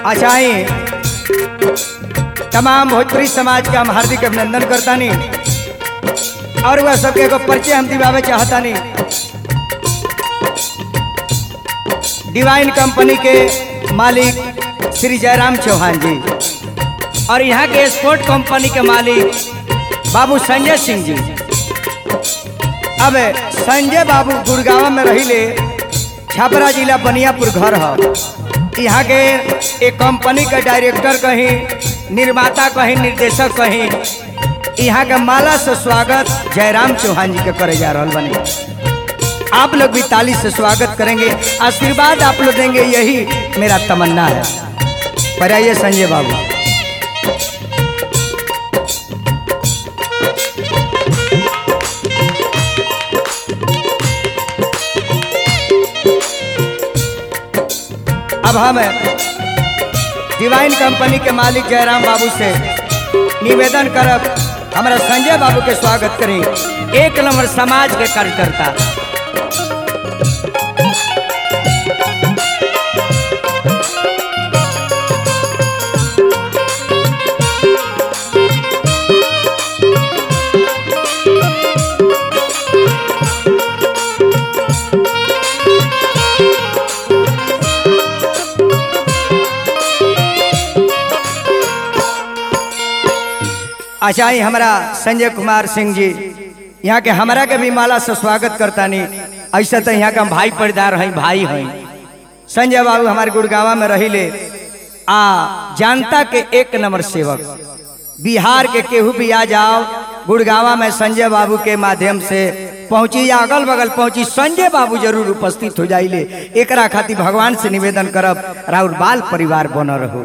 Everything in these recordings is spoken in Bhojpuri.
अच्छा आई तमाम भोजपुरी समाज का हम हार्दिक अभिनंदन करता नहीं और वह सबके एगो परिचय हम दिवावे चाहता नहीं डिवाइन कंपनी के मालिक श्री जयराम चौहान जी और यहाँ के स्पोर्ट कंपनी के मालिक बाबू संजय सिंह जी अब संजय बाबू गुड़गांव में रहिले छपरा जिला बनियापुर घर है यहाँ के एक कंपनी के डायरेक्टर कहीं निर्माता कहीं निर्देशक कहीं यहाँ के माला से स्वागत जयराम चौहान जी के करे जा रहा बने आप लोग भी ताली से स्वागत करेंगे आशीर्वाद आप लोग देंगे यही मेरा तमन्ना है पर आइए संजय बाबू अब हम डिवाइन कंपनी के मालिक जयराम बाबू से निवेदन करब हमारा संजय बाबू के स्वागत करें एक नंबर समाज के कार्यकर्ता अच्छा ही हमारा संजय कुमार सिंह जी यहाँ के हमारा के भी माला से स्वागत करता नहीं ऐसा तो यहाँ का हम भाई परिदार हैं भाई हैं संजय बाबू हमारे गुड़गावा में रही ले आ जनता के एक नंबर सेवक बिहार के केहू भी आ जाओ गुड़गावा में संजय बाबू के माध्यम से पहुंची या अगल बगल पहुंची संजय बाबू जरूर उपस्थित हो जाइले एकरा खातिर भगवान से निवेदन करब राउर बाल परिवार बन रहो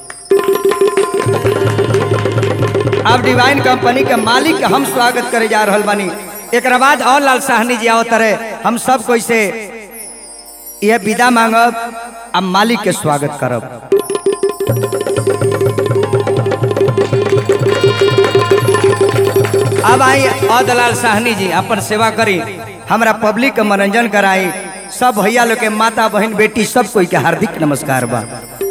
अब डिवाइन कंपनी के मालिक के हम स्वागत करे जा रहल बानी एक बाद और लाल साहनी जी आओ तरह हम सब कोई से यह विदा मांगब अब मालिक के स्वागत करब अब आई और दलाल साहनी जी अपन सेवा करी हमरा पब्लिक के मनोरंजन कराई सब भैया लोग के माता बहन बेटी सब कोई के हार्दिक नमस्कार बा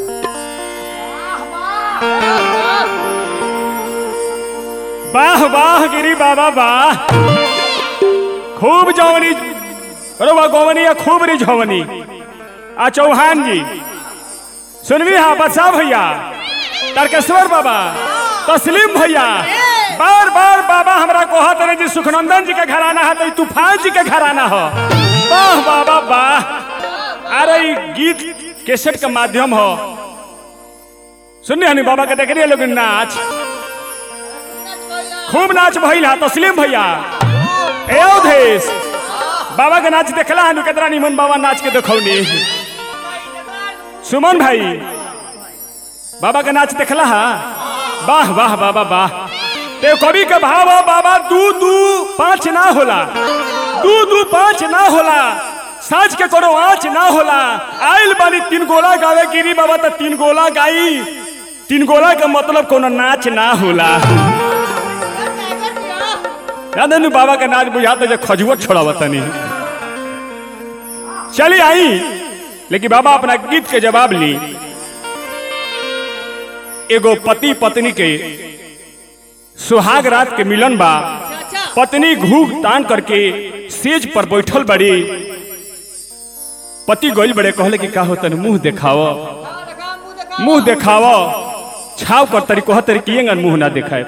वाह वाह गिरी बाबा वाह खूब जवनी अरे वाह गोवनी या खूब री झवनी आ चौहान जी सुनवी हा बसा भैया तारकेश्वर बाबा तस्लीम भैया बार बार बाबा हमरा कहत रहे जी सुखनंदन जी के घराना है तो तूफान जी के घराना हो वाह बाबा वाह अरे ई गीत कैसेट के माध्यम हो सुनने हनी बाबा के देख रही लोग नाच खूब नाच भइल हा तस्लीम भैया ए अवधेश बाबा के नाच देखला हनु केतना निमन बाबा नाच के देखौनी सुमन भाई बाबा के नाच देखला हा वाह वाह बाबा वाह ते कवि के भाव हो बाबा दू दू पाँच ना होला दू दू पाँच ना होला साँझ के कोनो आँच ना होला आइल बानी तीन गोला गावे गिरी बाबा तो तीन गोला गाई तीन गोला के मतलब कोनो नाच ना होला यादनु बाबा का नाच बुझाता जो खजुआ छोड़ावा तनी चली आई लेकिन बाबा अपना गीत के जवाब ली एगो पति पत्नी के सुहाग रात के मिलन बा पत्नी घूघ तान करके सेज पर बैठल बड़ी पति गोल बड़े कहले कि का हो तन मुंह देखाव मुंह देखाव छाव कर तरी कह तरी कि मुंह ना देखाए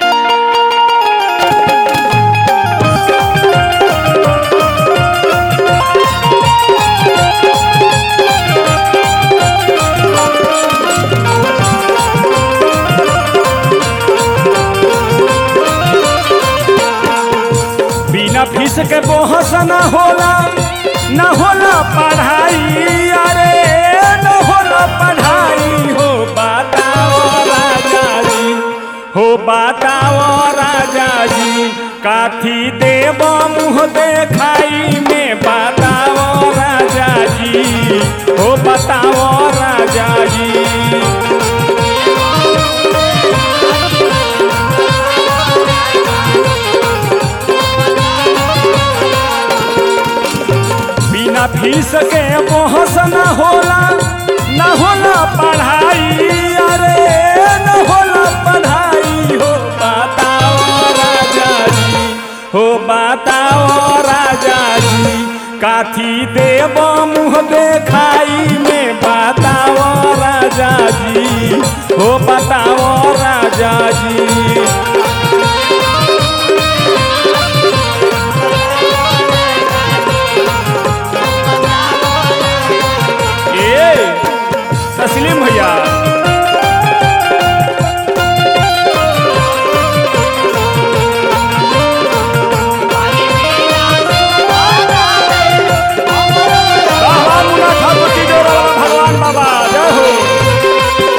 बिना फीस के बोहस न होला न होला पढ़ाई अरे न होला पढ़ाई हो बताओ राजा जी हो बताओ राजा जी काथी देव मुँह देखाई में बताओ राजा जी हो बताओ राजा जी बिना फीस के बहस न होला न होला पढ़ाई काथी देव मुँह देखाई में बताओ राजा जी हो बताओ राजा जी ए तस्लीम भैया वाह वाह मुन्ना ठाकुर की जय बाबा भगवान बाबा जय हो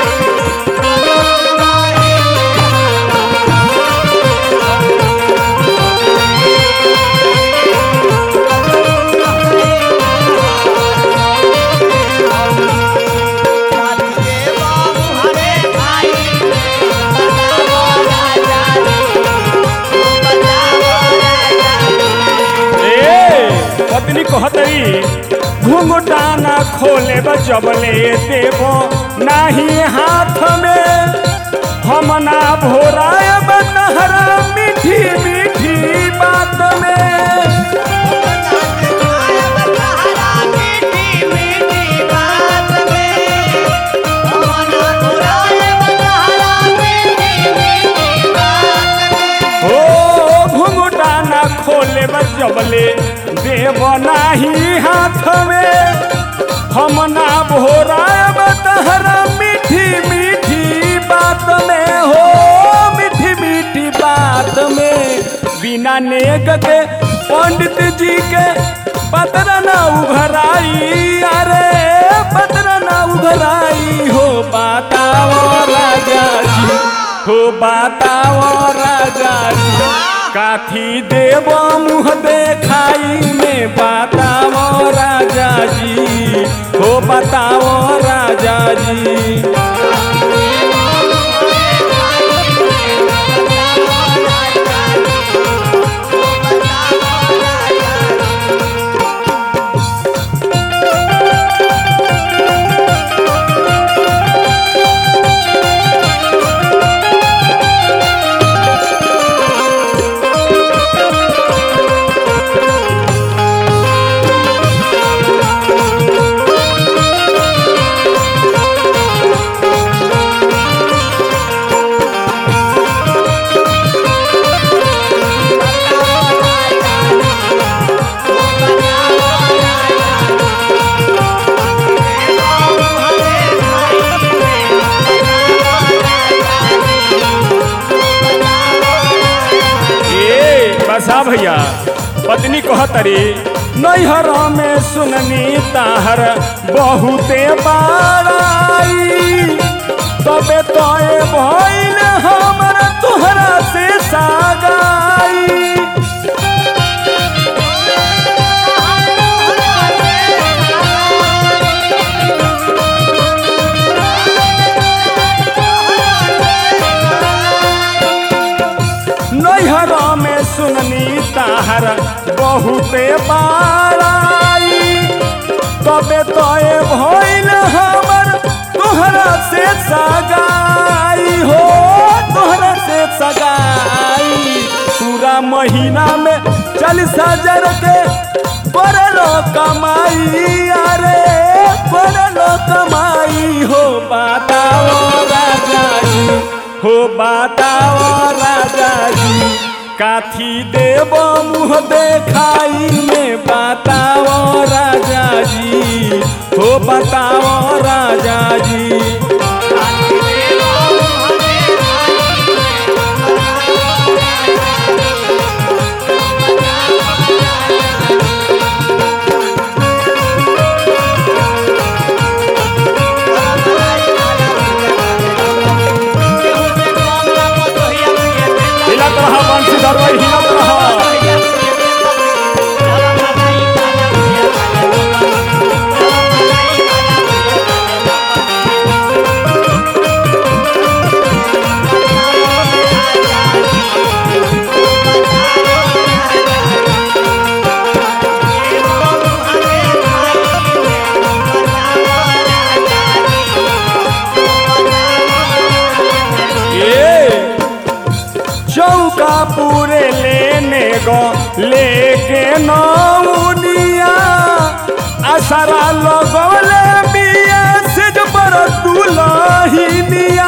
ए पत्नी कहतरी घुंघटा ना खोले जबले देवो नाही हाथ में हम ना भोरायब तहरा मीठी मीठी बात में ओ घुंघटा ना खोले जबले देव नाही हाथ में हम ना भोरायब तहरा मीठी मीठी बात में हो मीठी मीठी बात में बिना नेक के पंडित जी के पत्र न उघराई अरे पत्र न उघराई हो बताओ राजा जी हो बताओ राजा जी काथी देव मुँह देखाई में बताओ राजा जी हो बताओ राजा जी ए बसा भैया पत्नी कहतरी नैहर में सुननी ताहर बहुते बाराई तबे तोए भइल हमर तोहरा से सागाई नैहर में सुननी ताहर बहुते बाराई तबे तोए भइल हमर तोहरा से सगाई हो तोहरा से सगाई पूरा महीना में चालीस हजार के बड़लो कमाई अरे बड़लो कमाई हो बताओ राजा जी हो बताओ राजा जी काथी देव मुँह देखाई में बताओ राजा जी हो बताओ राजा जी हिलत रहा बंसी दरवाई हिलत रहा ए चौका पूरे लेने गो लेके नौनिया आसारा लगौले बिया से जो पर दुलहिनिया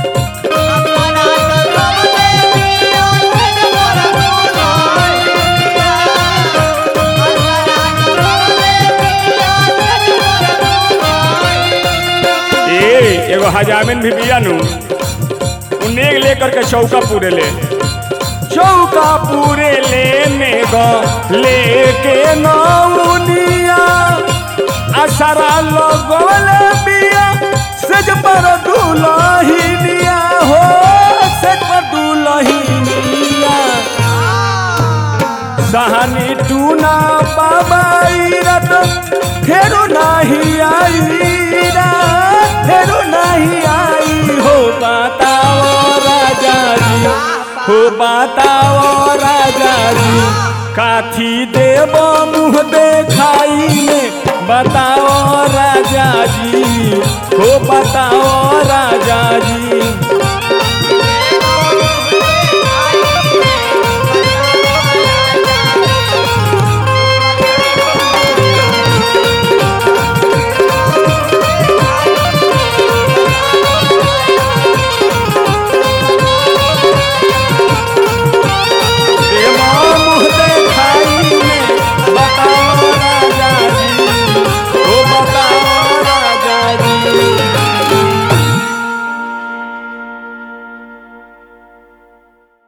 ए एगो हजामिन भी बिया नु उन्हें लेकर के चौका पूरे ले चौका पूरे लेने गो लेके नौनिया असरा लगोले बिया सज पर दुलहिनिया हो सज पर दुलहिनिया सहनी टूना बाबा रत फेरू नहीं आई रात फेरू नहीं आई हो बताओ राजा जी हो बताओ राजा जी काथी देव मुँह देखाई में बताओ राजा जी हो बताओ राजा जी